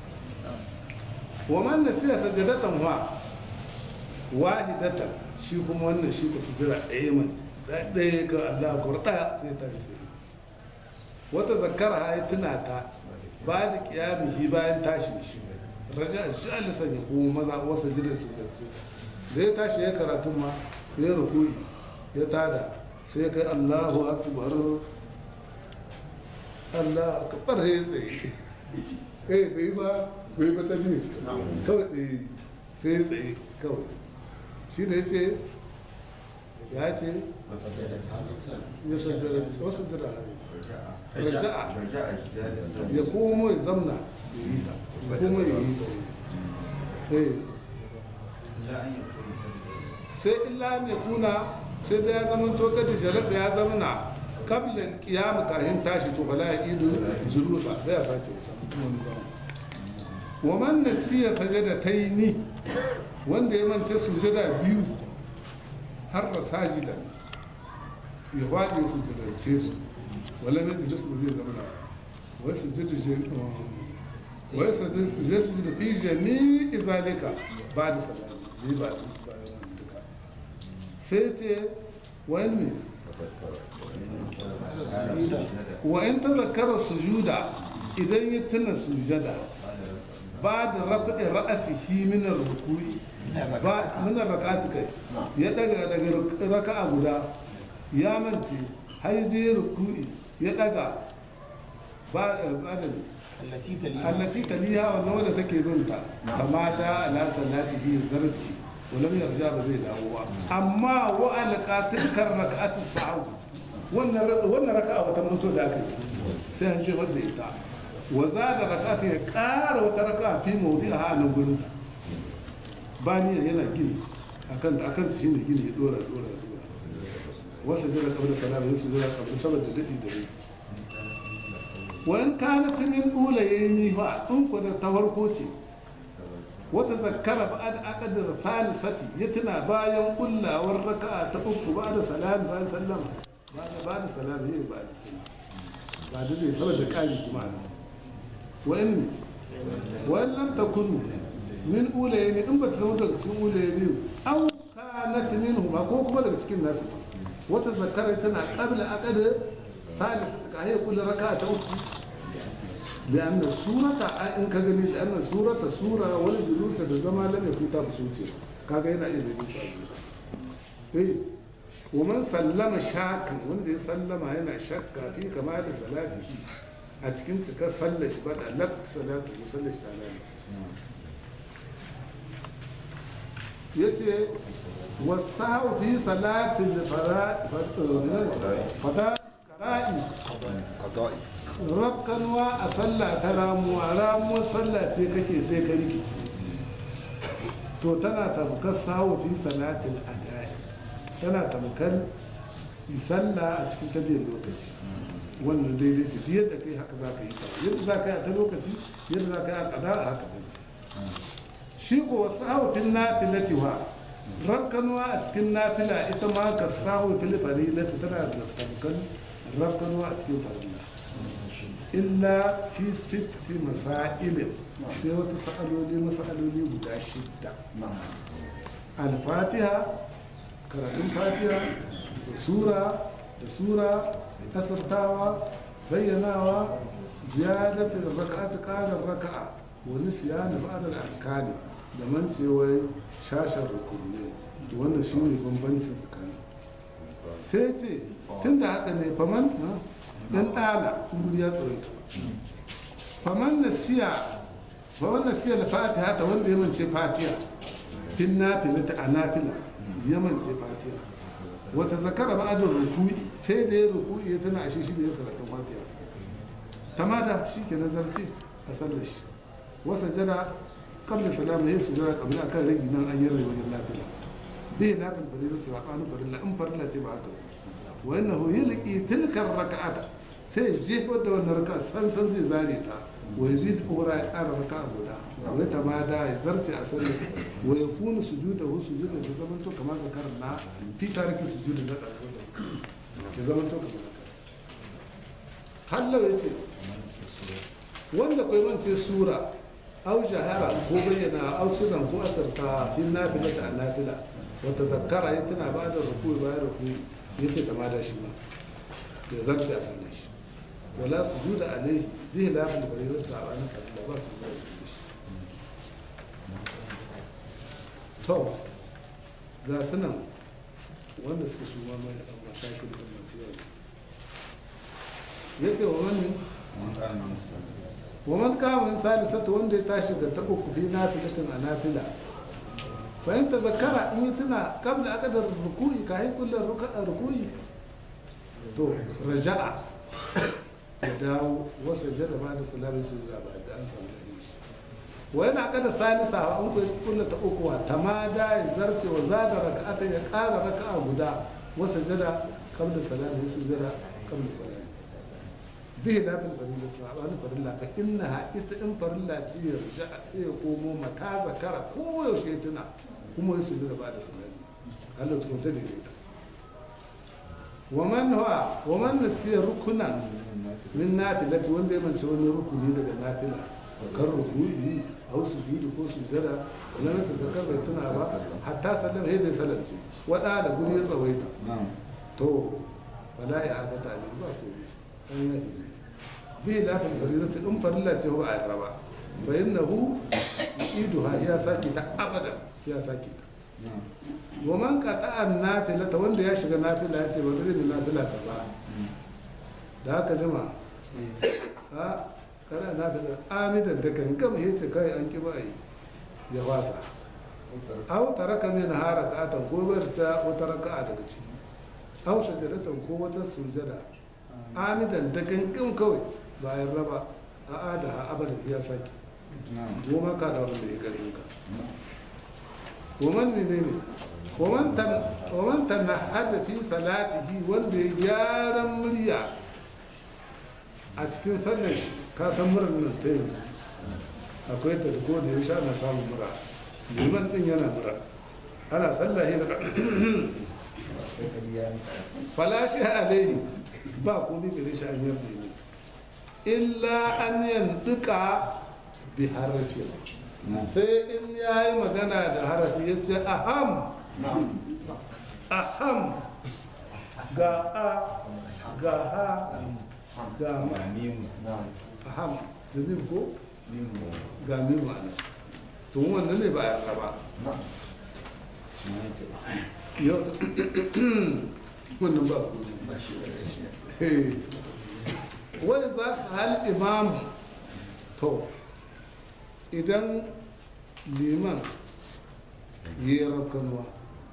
wa man nasiya sajadatan wa wahidatan shi kuma wannan shi ka sujira ɗaya man ɗaya ga Allah ko ɗaya sai ta sai wata zakara ya tuna ta ba da kiyamihi bayan tashin shi raja jalisan ya kuma maza wasu jirin su jarce da ya tashi ya karatu ma ya rukui ya tada sai kai Allahu akbar Allah akbar ya tsaye eh bai ba bai ba ta ne kawai tsaye sai tsaye kawai shi da ya ce ya ce ya sajjara wasu jira raja'a ya komo ya zamna ya yi ta ya komo ya yi ta eh sai illa ne kuna sai da ya zama to kada jalasa ya zamna kabilan kiyama kahin tashi to bala ya idu julusa sai ya sace wani zama wa man nasiya sajadataini wanda ya mance sujada biyu har da sajidan ya waɗe su jadance su wala mai su ba zai zama na wai su jada wai su jada su da fi jami'i zalika ba da salami ne ba da bayan wani duka sai ce wani ne wa in ta zakara sujuda idan ya tuna sujada ba da rafi'in ra'asihi min rukui ba min rak'ati kai ya daga daga raka'a guda ya mance har je rukui ya daga ba ba da allati taliha wannan wanda take bin ta kamata ala salatihi zarci walam yarja ba zai dawo ba amma wa alqatil kar rak'ati sa'ud wannan wannan raka'a wata manto da aka yi sai an ce wanda ita wa zada rak'ati ya ƙara wata raka'a fi mawdi'a a nan gurin bani yana gini akan akan shi ne gini ya dora dora dora wasu jira kabla salama yasu jira kabla saboda dadi da dadi wani kana ta min ɗula ya yi nifa in ku da ta farko ce wata zakara ba da akadar sani sati ya tuna bayan kullawar raka'a ta uku ba da salami bayan sallama ba da ba da salami ya ba da sallama ba da zai saboda kari kuma ne wani ne wani lam ta kunu min ula ya ne in ba ta zama daga cikin ula ya biyu an kana ta min ba ko kuma daga cikin nasu wata zakara tana kabla akadar ثالث هي كل ركعة أخرى لأن السورة إن كجني لأن السورة سورة ولا جلوس الزمان لم يكن تاب سوتي كاجينا إيه بيجي eh ومن sallama shakan wanda ya sallama yana shakka fi kama da salatihi a cikin cikar sallar shi ba da lak salatu ko sallar shi ta lalace ya ce wasu fi salatin da fada kara'i rakkanwa a sallah ta ramuwa ramuwar sallah ce kake sai ka rikici to tana tamkar sawo fi salatin adai tana tamkar sallah a cikin tabiyar lokaci wannan daidai ce yadda kai haka za ka yi ta yadda za ka yi a ta lokaci yadda za ka yi a kada a haka ne shi ko wasu haufin nafilati wa rakkanuwa a cikin nafila ita ma ka sahu fil farilati tana da tamkar rakkanuwa a cikin farilla illa fi sitti masailin sai wata sa'aloli masaloli guda shidda al-fatiha karatun fatiha da sura da sura asartawa bayyanawa ziyadatar raka'at ƙarar raka'a wani siyana ba'adar alkali da mancewar shashar rukunne to wannan shi ne bambancin tsakani sai ce tun da haka ne faman ɗan ɗala kuma ya tsawaita faman na siya faman na siya da fatiha ta wanda ya mance fatiha fin nafila ta a nafila ya mance fatiha wata zakara ba'adar ruku'i sai da ya ruku'i ya tana ashe shi da ya karatun fatiha tamada shi ke nazarci a sallar shi wasa jana kabla salama ya sujara kabla akan ragi nan an yarda wajen lafiya bai lafin farilla ta sabanin farilla in farilla ce ba haka wa innahu yulqi tilkar raka'ata sai jefar da wannan raka'a san san zai zare ta wa yazid ura ya ƙara raka'a guda wa ya tamada ya zarce a sallar wa ya kunu sujuda hu sujuda ta zaman to kamar zakar na fi tarikin sujuda na ɗarfi ya zaman to kamar zakar hallau ya ce wanda kai mance sura au jahara ko bayyana au sunan ko asarta fi nafila ta nafila wata zakara ya tana ba da ruku bayan ruku ya ce ta da shi ba ya zarce a sannan shi wala su juda alaihi bihi lafin da bari rasa a wani kalila ba su zuwa da shi to ga sunan wanda suka su ma mai mashakin da masu yawa ya ce wa wani wa man kama salisata wanda ya tashi da ta uku fi nafilatin a nafila bayan ta zakara in yi tuna kabla aka da ruku'i ka yi kullum ruku'i to raja'a ya dawo wasu jada ba da salami su zuwa ba da an samu da shi wa yana aka da salisa wa an kuwa kullum ta uku wa tamada ya zarce wa zada raka'ata ya ƙara raka'a guda wasu jada kabla salami su jada kabla salami bihi lafin farilla sabanin farilla fa inna ha ita in farilla ce ya risha a ya komo mata zakara ko yaushe tuna kuma ya sujuda ba da sanani Allah ta kwanta daidaita wa man huwa wa man nasiya rukunan min nafilati wanda ya mance wani rukuni daga nafila kan ruku'i aw sujudu ko sujada wala na tazakar bai tuna ba hatta sallam hay da salamci wada da guri ya tsawaita to wala ya adata ne ba ko an yafi ne bai lafin farilata in farilla ce ba a yarda ba bayan na hu idu ha ya sake ta abada sai ya sake ta wa man qata an nafilata wanda ya shiga nafila ya ce ba zai yi nafila ta ba da haka jima a kana nafila amidan da kan gama ya ce kai an ki ba yi ya wasa aw taraka min harakatan ko bar ta wata raka'a daga ciki aw sajadatan ko wata sujada amidan da gangan kawai bayan raba a ada abada ya sake goma ka da wanda ya kare ka woman ne ne woman ta na hada fi salatihi wanda ya gyaran murya a cikin sallar shi ka san murar nan ta yanzu akwai ta ko da ya sha na samun mura liman din yana mura ana sallahi da falashi alaihi ba komai gare shi an yarda ne illa an yanduka bi harafin sai in ya yi magana da harafi ya ce aham aham ga a ga ha ga ma aham da mim ko ga mim ma'ana to wannan ne ba ya ba yau wannan ba ku wani za su hal imamu to idan liman yi rafkanuwa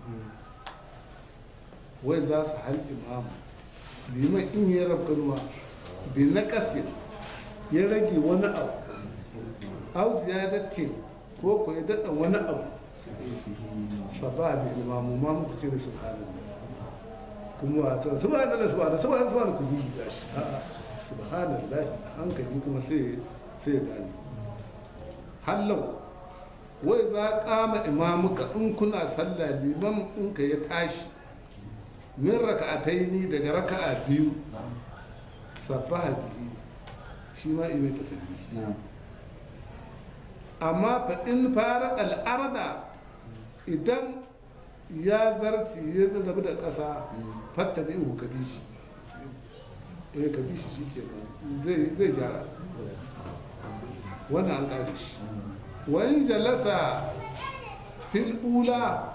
wai za su hal imamu liman in yi rafkanuwa bi na kasin ya rage wani abu au ziyadatin ko ko ya daɗa wani abu saba bi imamu ma muku ce da subhanallah kuma a can subhanallah subhanallah subhanallah subhanallah ku yi da shi a'a subhanallah a hankali kuma sai sai ya gane hallau wai za kama imamuka in kuna sallah liman in ka ya tashi min raka'ataini daga raka'a biyu sabaha bihi shi ma imai tasbihi amma fa in fara al'arda idan ya zarci ya rabu da ƙasa fatta da ihu ka bi shi eh ka bi shi shi ke zai zai gyara wannan an ƙare shi wa in jalasa fil ula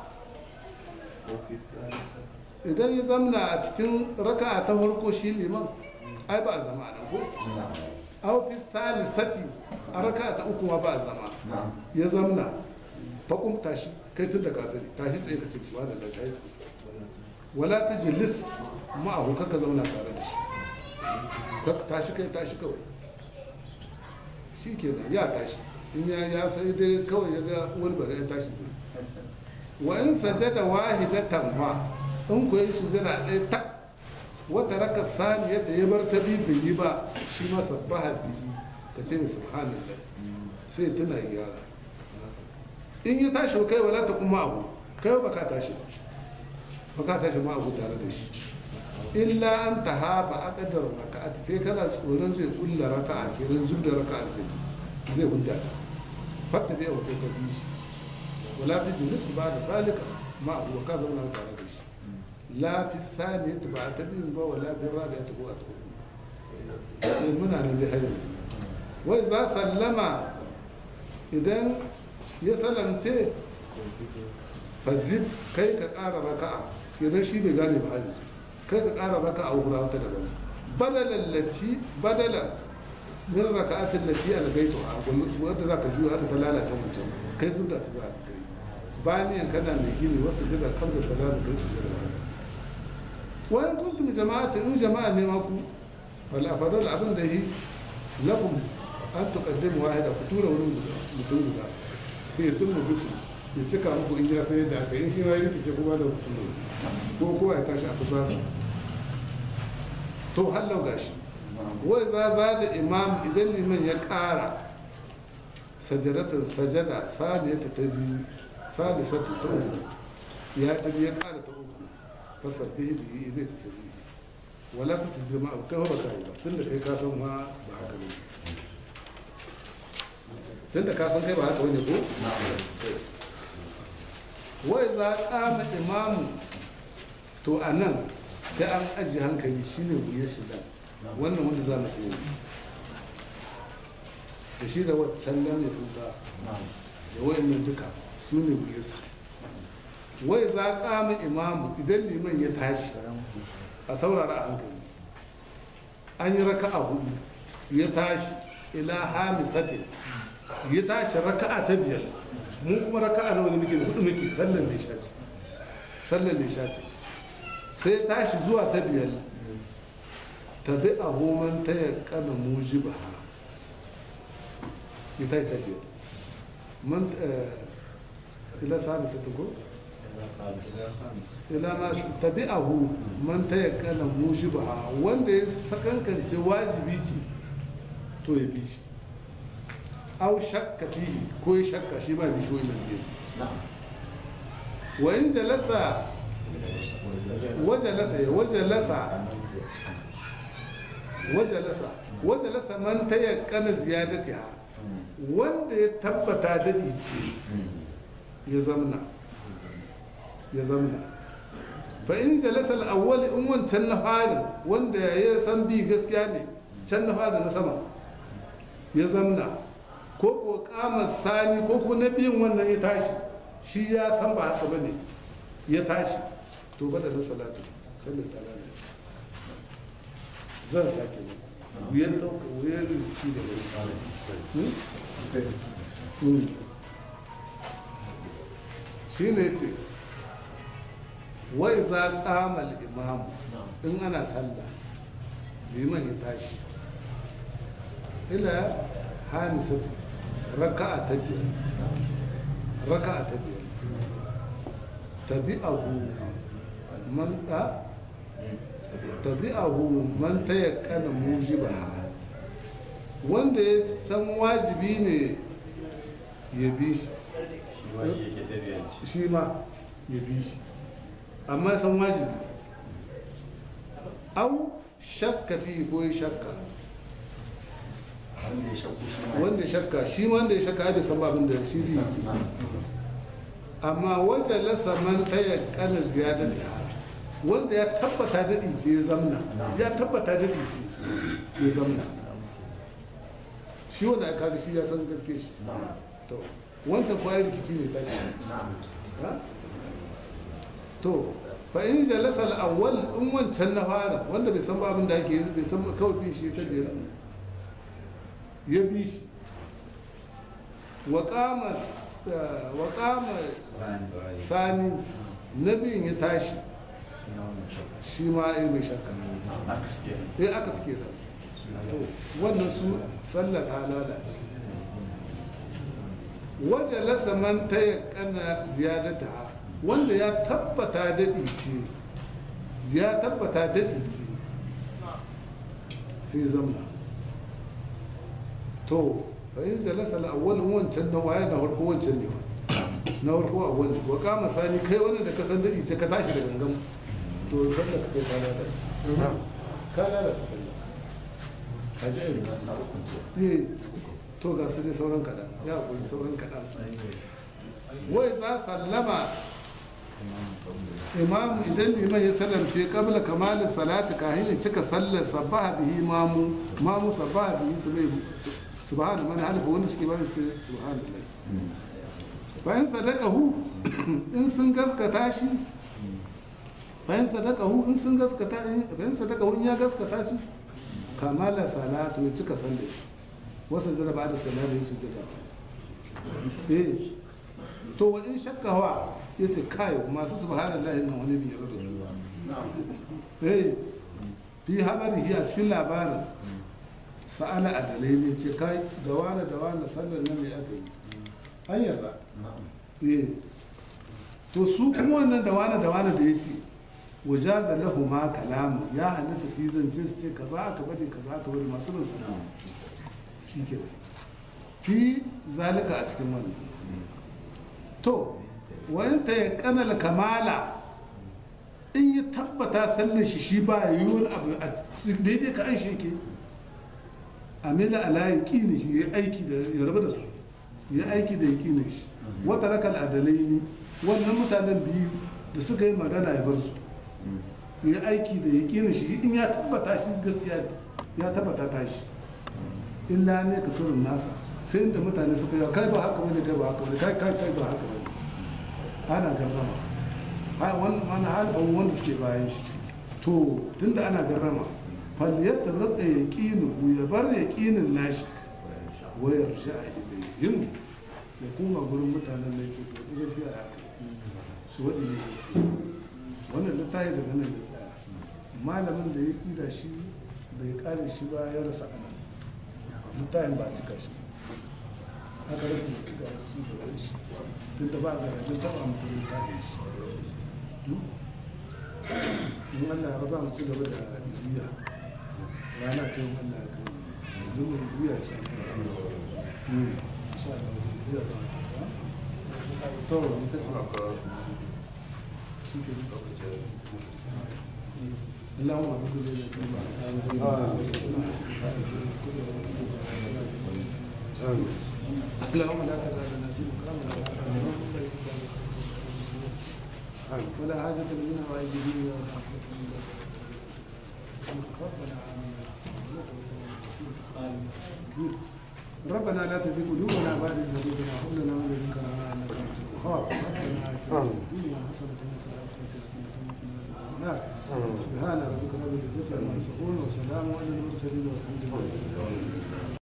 idan ya zamna a cikin raka ta farko shi liman ai ba a zama nan ko aw fi salisati a raka ta uku ma ba a zama ya zamna faƙum tashi kai tun da ka sani tashi tsaye ka cimci wanda da tashi tsaye wala ta jilis ma'ahu kaka zauna tare da shi Kak- tashi kai tashi kawai shi kenan ya tashi in ya ya sai dai kawai ya ga wani bari ya tashi zai wa in sajada wahidatan ma in ku yi sujada ɗaya tak wata raka saniya da ya bar ta bi bai yi ba shi ma sabbaha bihi ka ce mai subhanallah sai tana gyara in ya tashi kai wala ta kuma abu kai ba ka tashi ba ba ka tashi ma abu tare da shi illa an ta hafa akadar raka'ati sai kana tsoron zai kulla raka'a kenan zub da raka'a zai zai hudda ta fatta bai ko ka bi shi wala ta jilis ba da zalika ma abu ka zauna tare da shi la fi saniyati ba ta bin ba wala fi rabi'ati ko ta hudu eh muna nan dai har yanzu wai za sallama idan ya salamce fazib kai ka ƙara raka'a kenan shi bai gane ba yanzu kai ka ƙara raka'a guda wata daban badalan lati badalan min raka'atin lati algaitu a wanda za ka juya har ta lalace mutum kai zubda ta za ka kai bayan kana mai gini wasu jira kan da salamu kai su jira wayan kuntum jama'atin in jama'a ne ma ku wala fadal abin da yi lakum an tuqaddimu wahida ku tura wurin guda mutum guda sai tun mu biku ya cika muku in ya sai yadda aka yi shi ma ya rikice kuma da ku tura ko kowa ya tashi a kusasa to hallau gashi wai za za da imam idan liman ya ƙara sajadatar sajada saniyata ta biyu salisatu ta uku ya ta biyu ya ƙara ta uku fasar bihi bihi ne ta sabi wala ta sujjada ma kai ba ka yi ba tunda kai ka san ma ba haka ne tunda ka san kai ba haka bane ko wai za kama imamu to a nan sai an ajiye hankali shine wuyar shi da wannan wanda za mu tsaye da shi da waccan nan ya tuta da wayannan duka su ne wuyar su wai za kama imamu idan liman ya tashi a saurara a hankali an yi raka'a hudu ya tashi ila hamisatin ya tashi raka'a ta biyar mun kuma raka'a nawa ne muke hudu muke sallan da ya shaci sallan da ya shaci sai tashi zuwa ta biyar tabi a homan ta ya kana muji ba ya tashi ta biyar man ila sami satin ko ila ma tabi'ahu man ta ya kana muji ba wanda ya sakankance wajibi ce to ya bi shi au shakka fihi ko ya shakka shi ba bishiyoyi nan biyu wa in jalasa wajalasa ya wajalasa wajalasa wajalasa man ta yakkana ziyadatiha wanda ya tabbata dadi ce ya zamna ya zamna fa in jalasa al-awwal in wancan na farin wanda ya san bi gaskiya ne can na farin na sama ya zamna ko ko kama sani ko kuma na biyun wannan ya tashi shi ya san ba haka bane ya tashi to bada na salatu sallar ta lalace zan sake ne wuyar ɗauka wuyar rikici da wani shi ne ce wai za ƙamal imamu in ana sallah liman ya tashi ila hamisati raka'a ta biyar raka'a ta biyar tabi'ahu man da tabi'ahu man tayakkana mujibaha wanda ya san wajibi ne ya bi shi shi ma ya bi shi amma ya san wajibi au shakka fi ko ya shakka wanda ya shakka shi wanda ya shakka bai san babin da shi bi amma wajen lasa man ta ya kana ziyadar da wanda ya tabbata daɗi ce ya zamna ya tabbata daɗi ce ya zamna shi wanda aka ga shi ya san gaske shi to wancan kwayar rikici ne ta shi to fa in jalasa al-awwal in wancan na fara wanda bai san babin da ake bai san kawai bin shi ta biyar ne ya bi shi wa qama wa qama sani nabiyin ya tashi shi ma ai mai shakka eh aka suke da to wannan su sallah ta lalace waje lasa man ta yakana ziyadata wanda ya tabbata daɗi ce ya tabbata daɗi ce sai zamna to fahim jalasa al'awwalin wancan na waye na farko wancan ne na farko a wani wa kama sani kai wani da kasan daɗi sai ka tashi da gangan to sallah ka kai ka lalace ka lalace sallah ka ji aiki eh to ga su dai sauran kaɗan ya kuri sauran kaɗan wai za sallama imamu idan liman ya salamce kabla kamalin salati kahin ya cika sallar sabaha bihi mamu mamu sabaha bihi su mai subhana man halifa wanda suke bari su ce subhanallah bayan sadaka hu in sun gaskata shi bayan sadaka hu in sun gaskata bayan sadaka hu in ya gaskata shi kamala salatu ya cika sallar shi wasu da ba da sallar da su da eh to wa in shakka wa ya ce kai masu subhanallahi nan wani biyar da su eh fi habarihi a cikin labarin sa'ala adalai ne ce kai da wani da wani sallar nan mai aka yi an yarda eh to su kuma wannan da wani da wani da ya ce wajaza lahu ma kalamu ya halatta su yi zance su ce kaza aka bari kaza aka bari masu bin sana shi ke fi zalika a cikin wannan to wayanta ya kanal kamala in ya tabbata sallar shi shi ba yi wani abu a daidai ka an sheke amila ala ya kini shi ya aiki da ya rabu da su ya aiki da ya kini shi wata raka adalai ne wannan mutanen biyu da suka yi magana ya bar su ya aiki da ya kini shi in ya tabbata shi gaskiya ne ya tabbata ta shi illa ne ka surin nasa sai inda mutane suka yi kai ba haka bane kai ba haka bane kai kai kai ba haka bane ana garrama ha wannan mana halin wanda suke bayan shi to tunda ana garrama falyata rika yaqinu ya bar yaqinin nashi wayar sha'a ilayhim ya koma gurin mutanen da yace to gaskiya ya haka su wadi ne gaskiya wannan littafi daga nan ya tsaya malamin da ya ƙida shi bai kare shi ba ya rasa anan littafin ba a cika shi aka rasa da cika shi shi da shi duk da ba a garajin taba mutum littafin shi in Allah ya ba mu ci gaba da iziya rana ta yi Allah ya kai duk da iziya shi insha Allah da iziya ba mu ta to ne kace shi ke اللهم اعبد لي اللهم لا تدع لنا في مقامنا ولا حاجة لنا وعيدين يا رحمة الله ربنا آمين ربنا لا تزغ قلوبنا بعد إذ هديتنا وهب لنا من لدنك رحمة إنك أنت الوهاب الخوف ربنا آتنا في الدنيا حسنة وفي الآخرة حسنة وقنا عذاب النار سبحان ربك رب العزة عما يصفون وسلام على المرسلين والحمد لله رب العالمين